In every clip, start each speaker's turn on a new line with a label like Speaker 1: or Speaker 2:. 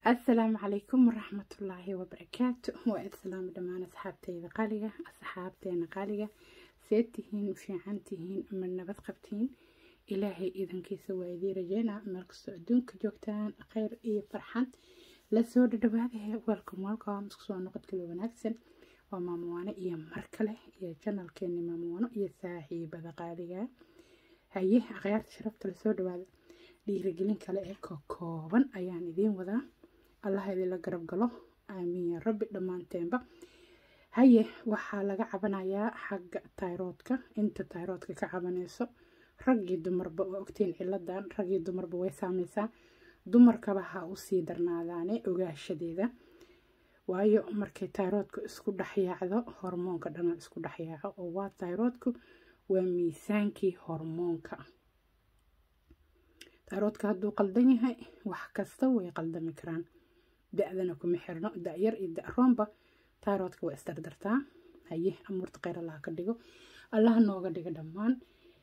Speaker 1: asalaamu calaykum waraxmatullaahi wabarakaatu waa islaami dhammaan asxaabteyda qaaliga asxaabteena qaaliga see tihiin fiican tihiin ama nabad qabtiin ilaahay idankiisa waa idii rajeynaa meel kastoo adduunka joogtaan kheyr iyo farxad lasoo dhadhawaadahe welcome welcome isku soo noqod kale wanaagsan waa maamuwaano iyo mar kale iyo janalkeeni maamuwaano iyo saaxiibada qaaliga haye akhyaarta sharafta lasoo dhawaada dhiirigelin kale ee ka kooban ayaan idiin wadaa allah idinla garab galo aamiin ya rabbi dhammaanteenba haye waxaa laga cabanayaa xagga tayroodka inta tayroodka ka cabanayso raggii dumarba waa ogtiin ciladan raggii dumarba way saameysaa dumarkaba ha usii darnaadaane ogaashadeeda waayo markay tayroodku isku dhexyaacdo hormoonka dhana isku dhexyaaco oo waa tayroodku waa miisaankii hormoonka tayroodka hadduu qaldan yahay wax kasta way qaldami karaan da-dana kuma xirno da-yar iyo da-roonba tayroodka waa isdardartaa haye amuurta kheyr allaha ka dhigo allaha nooga dhiga dhammaan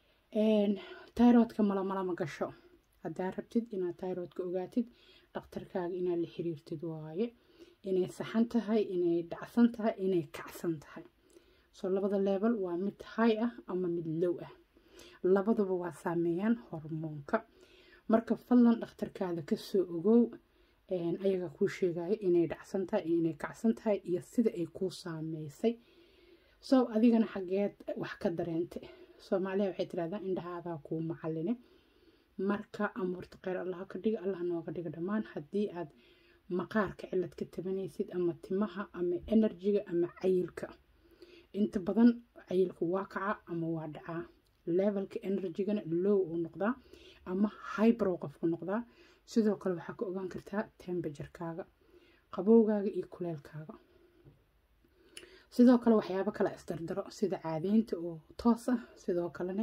Speaker 1: tayroodka malamalama gasho haddaa rabtid inaad tayroodka ogaatid dhakhtarkaaga inaad la xiriirtid waaye inay saxan tahay inay dhacsan tahay inay kacsan tahay soo labada leebel waa mid hay ah ama mid low ah labaduba waa saameeyaan hormoonka marka fadlan dhakhtarkaada kasoo ogow ayaga kuu sheegaya inay dhacsan tahay iyo inay kacsan tahay iyo sida ay kuu saameysay soo adigana xaggeed wax ka dareentay soomaaliya waxay tirahdaa indhahaadaa kuu macaline marka amuurta kheyr allaha ka dhiga allah nooga dhiga dhammaan haddii aad maqaarka cilad ka tabanaysid ama timaha ama enerjiga ama cayilka inta badan cayilka waa kaca ama waa dhacaa levelka enerjigana low uu noqdaa ama hybrow qofku noqdaa sidoo kale waxaa ka ogaan kartaa tembajarkaaga qabowgaaga iyo kuleelkaaga sidoo kale waxyaabo kale isdardaro sida caadeynta oo toos ah sidoo kalena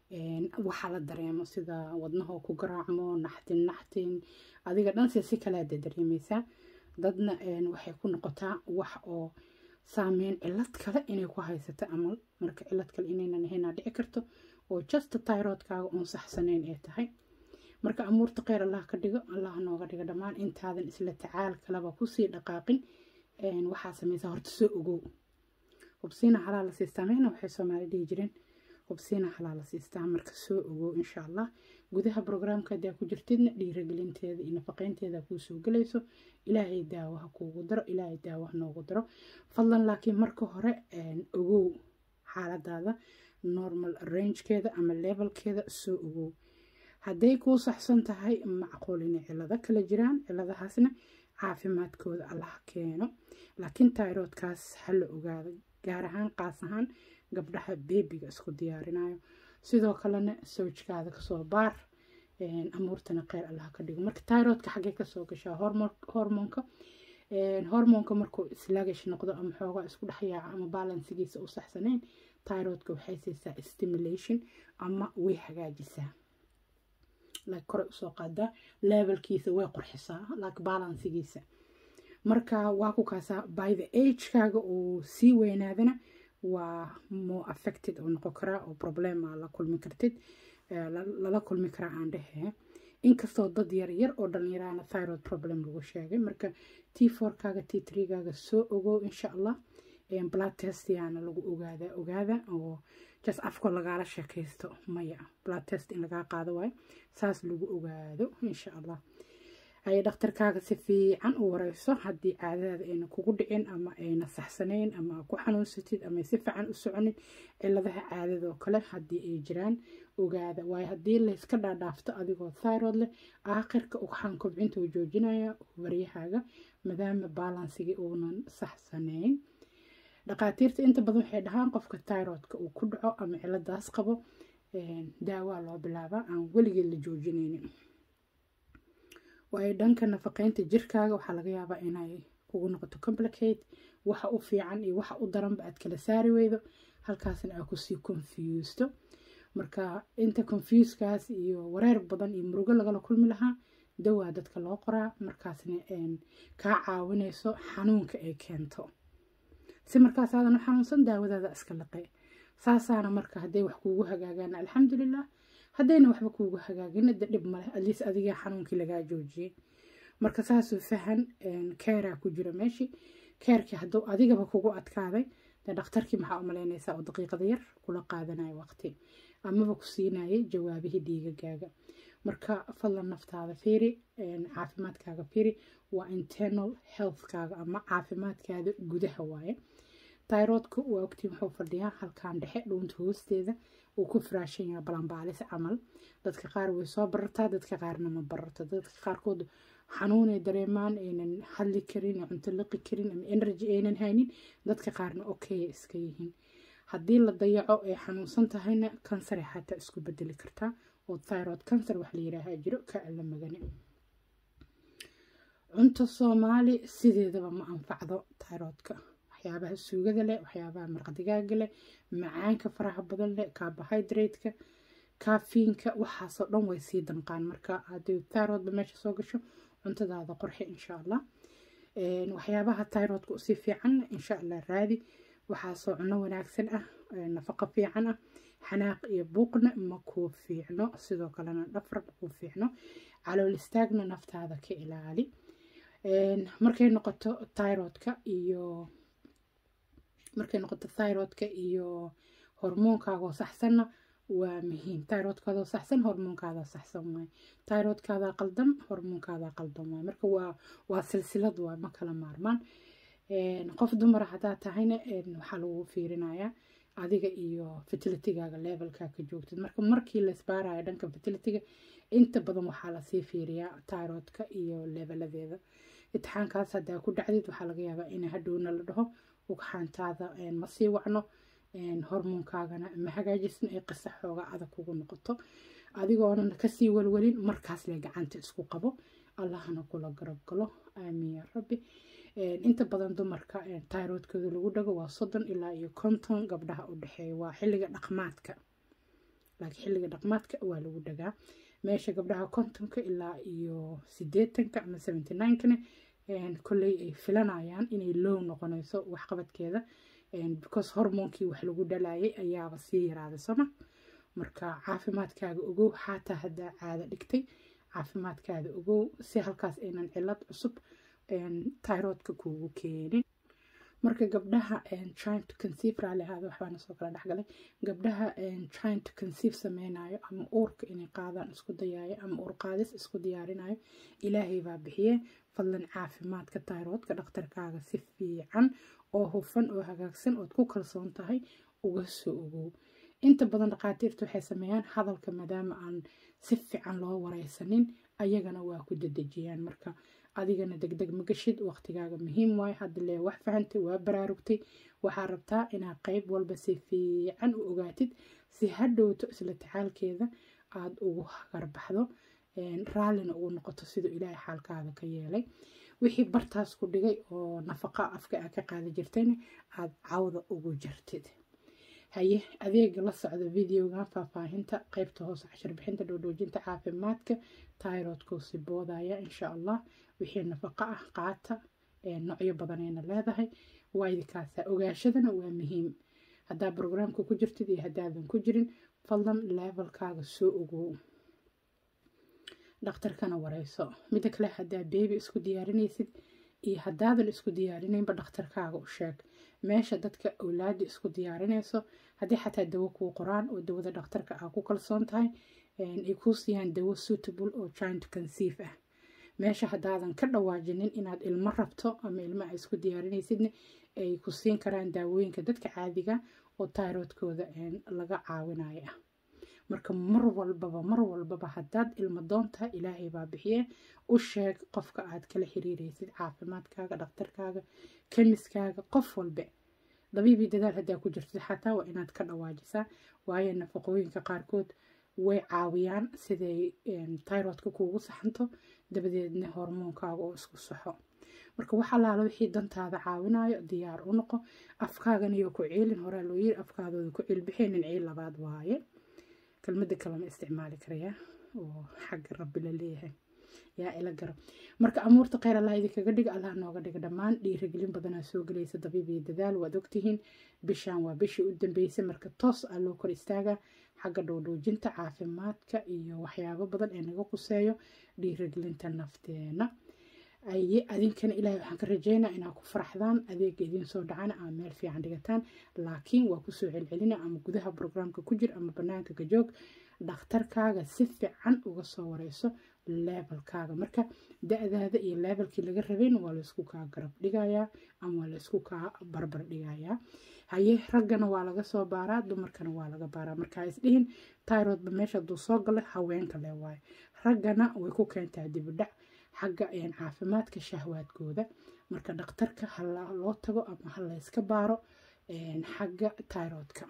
Speaker 1: waxaa la dareemo sida wadnahoo ku garaacmo naxtin naxtin adiga dhanse si kaleada dareemeysaa dadna waxay ku noqotaa wax oo saameyn cilad kale inay ku haysato amal marka cilad kale inaynan ahaynaa dhici karto oo justa tyroodkaaga oon saxsaneyn ay tahay marka amuurta kheyr allah ka dhigo allah nooga dhigo dhammaan intaadan isla tacaal kaleba kusii dhaqaaqin waxaa sameysaa horta soo ogow hubsiina halaa la siistaa meyna waxay soomaali dhihi jireen hubsiina halaa la siistaa marka soo ogow insha allah gudaha brograamka hadaa ku jirtidna dhiiragelinteeda iyo nafaqeynteeda kuu soo gelayso ilaahay daawaha kuugu daro ilaahay daawaha noogu daro fadlan laakiin marka hore ogow xaaladaada normal rangekeeda ama levelkeeda soo ogow hadday kuu saxsan tahay macquul inay cilado kala jiraan ciladahaasna caafimaadkooda allah keeno laakiin tayroodkaas ha la ogaado gaar ahaan qaas ahaan gabdhaha beebiga isku diyaarinayo sidoo kalena sawjkaada kasoo baar amuurtana kheyr allah ka dhigo marka tayroodka xaggee kasoo gashaa hormoonka hormoonka markuu islaagish noqdo ama xoogaa isku dhexyaaca ama balansigiisa u saxsanayn tayroodka waxay siisaa stimulation ama way hagaajisaa like kore usoo qaadaa levelkiisa way qurxisaa like balansigiisa marka waa ku kaasaa by the agekaaga uu sii weynaadana waa more affected oo noqon karaa oo problema la kulmi kartid lala kulmi karaa aan dhehee inkastoo dad yar yar oo dhalinyarahana thyroid problem lagu sheegay marka t fourkaaga t threegaaga soo ogow insha allah blood test yaana lagu ogaada ogaada oo just afko lagaala sheekaysto maya blood test in lagaa qaado waayo saas lagu ogaado insha allah ay dhakhtarkaaga si fiican u wareyso haddii caadadaada ayna kugu dhicin ama ayna saxsanayn ama ku xanuunsatid ama si fiican u soconin ciladaha caadadoo kale haddii ay jiraan ogaada waayo haddii layska dhaadhaafto adigoo thyroid leh aakhirka ugxaan kobcinta uu joojinaya waryahaaga maadaama balansigii uunan saxsanayn dhaqaatiirta inta badan waxay dhahaan qofka thyroidka uu ku dhaco ama ciladaas qabo daawaa loo bilaabaa aan weligeed la joojinaynin waayo dhanka nafaqeynta jirkaaga waxaa laga yaabaa inay kugu noqoto complicate waxa u fiican iyo waxa u daranba aad kala saari weydo halkaasna aad kusii confusto marka inta confusekaas iyo wareer badan iyo murugo lagala kulmi lahaa dawaa dadka loo qoraa markaasna kaa caawinayso xanuunka ay keento si markaas aadan u xanuunsan daawadaada iska laqe saasaana marka hadday wax kuugu hagaagaan alxamdulilah haddayna waxba kuugu hagaagin da dhib maleh atleast adiga xanuunkii lagaa joojiyey marka saasuu fahan keeraa ku jira meeshii keerkii hadduu adigaba kugu adkaaday dee dhakhtarkii maxaa u malaynaysaa oo daqiiqada yar kula qaadanaya waqti amaba ku siinayay jawaabihii dhiigagaaga marka fadlan naftaada fiiri caafimaadkaaga fiiri waa internal healthkaaga ama caafimaadkaada gudaha waaye tyrodku waa ogtiin wuxuu fadhiyaa halkaan dhexe dhuunta hoosteeda uu ku firaashan yahay balanbaalis camal dadka qaar way soo barartaa dadka qaarna ma bararto dadka qaarkood xanuunay dareemaan aynan hadli karin cunto liqi karin ama energy aynan haynin dadka qaarna okay iska yihiin haddii la dayaco ay xanuunsan tahayna kansare xataa isku bedeli kartaa oo tyrod cancer wax la yidhaahaa jiro ka alla magani cunto soomaali sideedaba ma anfacdo tyrodka waxyaabaha suugada leh waxyaabaha marqadigaaga leh macaanka faraha badan leh carbohydrate-ka kaafiinka waxaasoo dhan way sii danqaan marka haddii tyrodba meesha soo gasho cuntadaada qorxe insha allah waxyaabaha tyrodka usii fiican insha allah raadi waxaasoo cuno wanaagsan ah nafaqo fiican ah xanaaq iyo buuqna ma kuu fiicno sidoo kalena dhafar ma kuu fiicno calool istaagna naftaada ka ilaali markay noqoto tyrodka iyo markay noqoto thyrodka iyo hormoonkaagoo saxsanna waa muhiim thyrodkaadoo saxsan hormoonkaada saxsan waay thyrodkaada qaldan hormoonkaada qaldan waay marka waa waa silsilad waay ma kala maarmaan qof dumara haddaa tahayna waxaa lagu fiirinayaa adiga iyo fertilitigaaga levelkaa ka joogtid marka markii la isbaarayo dhanka fertilitiga inta badan waxaa lasii fiiriyaa thyrodka iyo leveladeeda itixaankaas haddaa ku dhacdid waxaa laga yaabaa in hadhowna la dhaho ugxaantaada ma sii wacno hormoonkaagana ma hagaajisna ay qisa xooga adag kugu noqoto adigoonan kasii walwalin markaas le gacanta isku qabo allahna kula garab galo aamiin yaa rabbi inta badan dumarka tyrodkooda lagu dhago waa soddon ilaa iyo konton gabdhaha u dhexeeya waa xilliga dhaqmaadka laakiin xilliga dhaqmaadka waa lagu dhagaa meesha gabdhaha kontonka ilaa iyo sideetanka ama seventy ninekana kolley ay filanayaan inay low noqonayso waxqabadkeeda because hormoonkii wax lagu dhalayay ayaaba sii yaraaday sooma marka caafimaadkaaga ogow xataa haddaa caado dhigtay caafimaadkaada ogow si halkaas aynan cilad cusub tyrodka kuugu keenin marka gabdhaha trying to conceive raali ahaada waxbaana soo kala dhexgalay gabdhaha trying to conceive sameynayo ama uurka inay qaadaan isku dayaayo ama uur qaadis isku diyaarinayo ilaahay baa bixiye fadlan caafimaadka tyrodka dhakhtarkaaga si fiican oo hufan oo hagaagsan ood ku kalsoon tahay uga soo ogow inta badan dhakhaatiirta waxay sameeyaan hadalka maadaama aan si fiican loo wareysanin ayagana waa ku dedejiyaan marka adigana degdeg ma gashid waqtigaaga muhiim waayo hadda lee wax fahantay waa baraarugtay waxaa rabtaa inaad qeyb walba si fiican u ogaatid si hadhowto isla tacaalkeeda aada ugu hagarbaxdo raallina ugu noqoto siduu ilaahay xaalkaada ka yeelay wixii bartaas ku dhigay oo nafaqa afka aa ka qaadi jirtayna aada cawda ugu jirtid haye adeega la socda videoga faahfaahinta qeybta hoose cashar bixinta dhoodhoojinta caafimaadka tyrodkuu si boodaya insha allah wixii nafaqo ah qaata noocyo badanayna leedahay waa idinkaasa ogaashadana waa muhiim haddaa brograamka ku jirtid iyo haddaadan ku jirin fadlan levelkaaga soo ogow dhakhtarkana wareyso midda kale haddaa beebi isku diyaarinaysid iyo haddaadan isku diyaarinaynba dhakhtarkaaga u sheeg meesha dadka awlaada isku diyaarinayso haddii xataa dawo kuu qoraan oo dawada dhakhtarka aa ku kalsoon tahay ay kuu siiyaan dawo suitable oo giant conceive ah meesha haddaadan ka dhawaajinin inaad ilmo rabto ama ilmo aa isku diyaarinaysidna ay ku siin karaan daawooyinka dadka caadiga oo tyrodkooda laga caawinayo ah marka mar walbaba mar walbaba haddaad ilmo doontaha ilaahay baa bixiye u sheeg qofka aad kala xiriiraysid caafimaadkaaga dhakhtarkaaga kemiskaaga qof walbe dabiibii dadaal haddaa ku jirtid xataa waa inaad ka dhawaajisaa waayo nafaqooyinka qaarkood way caawiyaan siday tyrodka kuugu saxanto dabadeedna hormoonkaaga oo isku saxo marka wax allaala wixii dantaada caawinayo diyaar u noqo afkaagana iyo ku ciilin horaa loo yiri afkaadooda ku ciilbixeenin ciil labaad waaye kelmada kalema isticmaali karaya oo xagga rabbi la leeyahay yaa ila garab marka amuurta kheyr allah idinkaga dhiga allah nooga dhiga dhammaan dhiirigelin badanaa soo gelaysa dabiib iyo dadaal waad ogtihiin bishaan waa bishii u dambeysay marka toos ah loo kor istaagaa xagga dhowdhoojinta caafimaadka iyo waxyaabo badan ee naga quseeyo dhiirigelinta nafteena aye adinkana ilaahay waxaan ka rajeynaa inaad ku faraxdaan adeega idiin soo dhacana ama meel fiican dhigataan laakiin waa kusoo celcelina ama gudaha brograamka ku jir ama banaanka ka joog dhakhtarkaaga si fiican uga soo wareyso leebelkaaga marka da-daada iyo leebelkii laga rabayna waa laysku kaa garab dhigayaa ama waa laysku kaa barbar dhigayaa haye raggana waa laga soo baaraa dumarkana waa laga baaraa marka isdhihin tyrodba meesha haduu soo gala haweenka le waayo raggana way ku keentaa dibidhac xagga caafimaadka shahwaadkooda marka dhakhtarka haloo tago ama ha layska baaro xagga tyrodka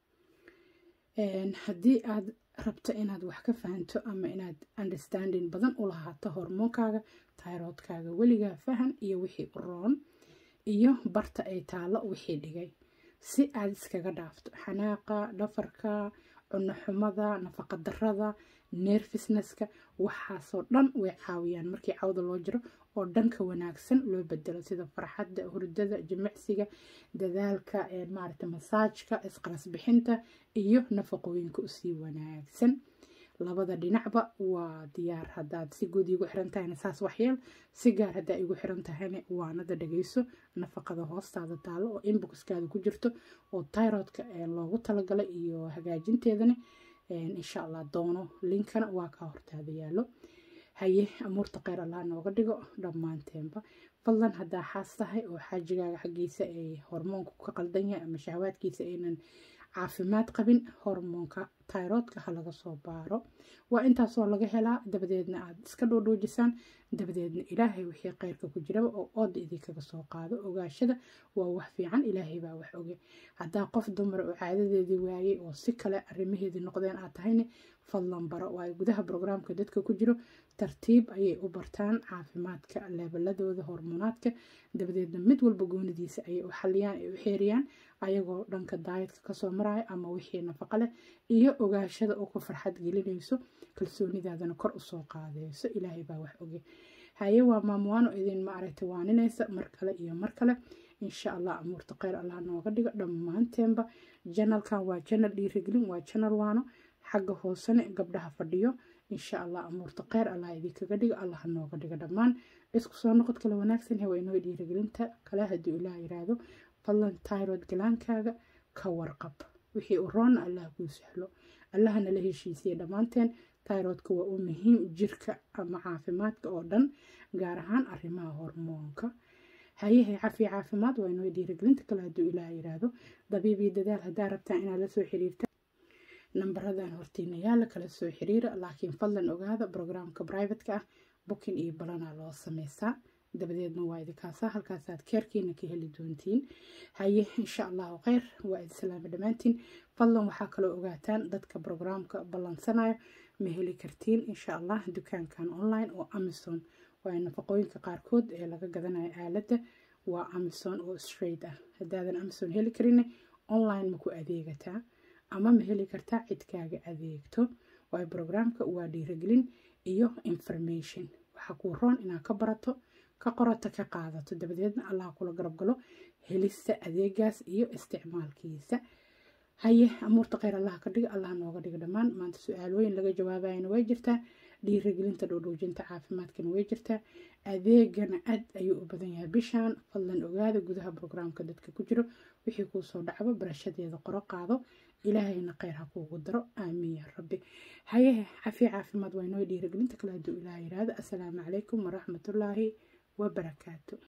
Speaker 1: haddii aad rabto inaad wax ka fahanto ama inaad understanding badan u lahaato hormoonkaaga tyrodkaaga weligaa fahan iyo wixii u roon iyo barta ay taalo wixii dhigay si aad iskaga dhaafto xanaaqa dhafarka cuno xumada nafaqa darada nerfisnesska waxaasoo dhan way caawiyaan markii cawda loo jiro oo dhanka wanaagsan loo bedelo sida farxadda hurdada jimicsiga dadaalka maarata masaajka isqaras bixinta iyo nafaqooyinka usii wanaagsan labada dhinacba waa diyaar hadaad si guud igu xiran tahayna saas waxyeel si gaar haddaa igu xiran tahayna waanada dhageyso nafaqada hoostaada taalo oo inboxkaada ku jirto oo tyrodka loogu talagalay iyo hagaajinteedana insha allah doono linkana waa kaa hortaada yaalo haye amuurta kheyr allah nooga dhigo dhammaanteenba fadlan haddaa xaas tahay oo xaajigaaga xaggiisa ay hormoonku ka qaldan yahay ama shahwaadkiisa aynan caafimaad qabin hormoonka tyrodka ha laga soo baaro waa intaasoo laga helaa dabadeedna aad iska dhoodhoojisaan dabadeedna ilaahay wixii kheyrka ku jiraba oo ooda idinkaga soo qaado ogaashada waa wax fiican ilaahay baa wax oge haddaa qof dumar oo caadadeedii waayey oo si kale arrimaheedii noqdeen aad tahayna fadlan baro waayo gudaha brograamka dadka ku jiro tartiib ayay u bartaan caafimaadka leebaladooda hormoonaadka dabadeedna mid walba goonidiisa ayay u xaliyaan ay u xeeriyaan ayagoo dhanka daayadka kasoo maraya ama wixii nafaqa leh iyo ogaashada oo ku farxad gelinayso kalsoonidaadana kor usoo qaadayso ilaahay baa wax oge haye waa maamuwaano idin maaragtay waaninaysa mar kale iyo mar kale insha allah amuurta kheyr allah nooga dhigo dhammaanteenba janalkan waa janal dhiirigelin waa janal waano xagga hoosene gabdhaha fadhiyo insha allah amuurta kheyr allah idinkaga dhigo allah nooga dhigo dhammaan isku soo noqod kale wanaagsan hewa inoo dhiirigelinta kale hadduu ilaah yiraahdo fadlan tyrod galaankaaga ka warqab wixii u roonna allah kuu sahlo allahana la heshiisiye dhammaanteen tyrodka waa u muhiim jirka ama caafimaadka oo dhan gaar ahaan arrimaha hormoonka hayahay cafiya caafimaad waa inoo dhiirigelinta kale hadduu ilaah yiraahdo dabiibii dadaal haddaa rabtaa inaad la soo xiriirta nambaradan hortiina yaala kala soo xiriira laakiin fadlan ogaada brograamka brivatka ah bukin iyo balana loo sameysaa dabadeedna waa idinkaasa halkaasaad keerkiina ka heli doontiin haye insha allahu kheyr waa idin salaama dhammaantiin fadlan waxaa kaloo ogaataan dadka brograamka ballansanayo ma heli kartiin insha allah dukaankan online oo amazon waa nafaqooyinka qaarkood ee laga gadanayo aaladda waa amazon oo straight ah haddaadan amazon heli karin online ma ku adeegataa ama ma heli kartaa cidkaaga adeegto waayo brograamka waa dhiirigelin iyo information waxaa kuu roon inaad ka barato ka qorato ka qaadato dabadeedna allah kula garab galo helista adeegaas iyo isticmaalkiisa haye amuurta kheyr allah ka dhiga allah nooga dhiga dhammaan maanta su-aalooyin laga jawaabayana way jirtaa dhiirigelinta dhoodhoojinta caafimaadkana way jirtaa adeegana aad ayuu u badan yahay bishaan fadlan ogaada gudaha brograamka dadka ku jiro wixii kuu soo dhacbo barashadeeda qoro qaado ilaahayna kheyr ha kuugu daro aamiin yaa rabbi haye cafiya caafimaad waa inoo dhiirigelinta kale hadduu ilaah yiraahdo assalaamu calaykum waraxmatullaahi wabarakaatu